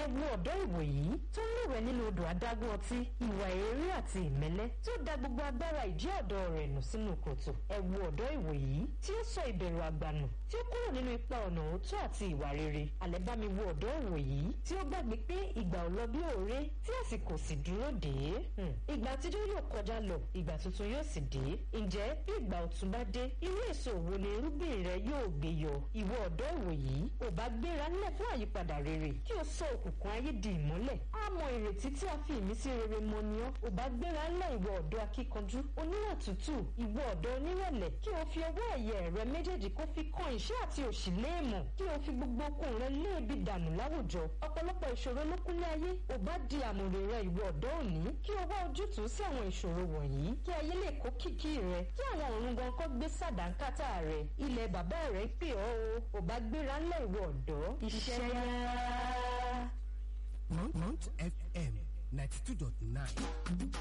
wo ọ̀dọ́ ìwòyí tó ń lúwẹ̀ nínú odò adágún ọtí ìwà èrè àti ìmẹ́lẹ́ tí ó da gbogbo agbára ìjẹ́ ọ̀dọ́ rẹ̀ nù sínú kòtò ẹ wo ọ̀dọ́ ìwòyí tí ó sọ ìbẹ̀rù àgbànù tí ó kúrò nínú ipa ọ̀nà òótọ́ àti ìwà rere àlẹ́ bá mi wo ọ̀dọ́ ìwòyí tí ó gbàgbé pé ìgbà ò lọ bí òré tí àsìkò sì dúró dé ìgbà àtijọ́ yóò kọjá lọ ìgbà tuntun yóò sì dé ǹjẹ́ bí ìgbà ọ̀tun bá dé irú èso wo ni irúgbìn rẹ yóò gbé yọ ìwọ ọ̀dọ́ ìwòyí ò bá gbéra nílẹ̀ fún àyípadà rere kí o sọ òkùnkùn ayé di ìmọ́lẹ̀ á mọ ìrètí tí a fi ìmísí rere mọ ni ọ́ ò bá gbéra ńlẹ̀ ìwọ ọ̀dọ́ akíkanjú oníwà tútù ìwọ ọ̀dọ́ onírẹ̀lẹ̀ kí o fi ọwọ́ ẹ̀yẹ rẹ méjèèjì kó fi kan ìṣẹ́ àti òṣì léèmọ̀ kí o fi gbogbo okun rẹ léèbi dànù láwùjọ ọ̀pọ̀lọpọ̀ ìṣòro ló kúnlẹ̀ ayé ò bá di àmùrè rẹ ìwọ ọ̀dọ́ òní kí o wá ojútùú sí àwọn ìṣòro wọ̀nyí kí ayé lè kó kìkì rẹ kí àwọn ọ̀run gan kọ́ gbé sàdánkátà rẹ ilẹ̀ bàbá rẹ pè ọ́ o ò bá gbéra ńlẹ̀ ìwọ ọ̀dọ́ iṣẹ́ yá. Mount FM ninety two dot nine.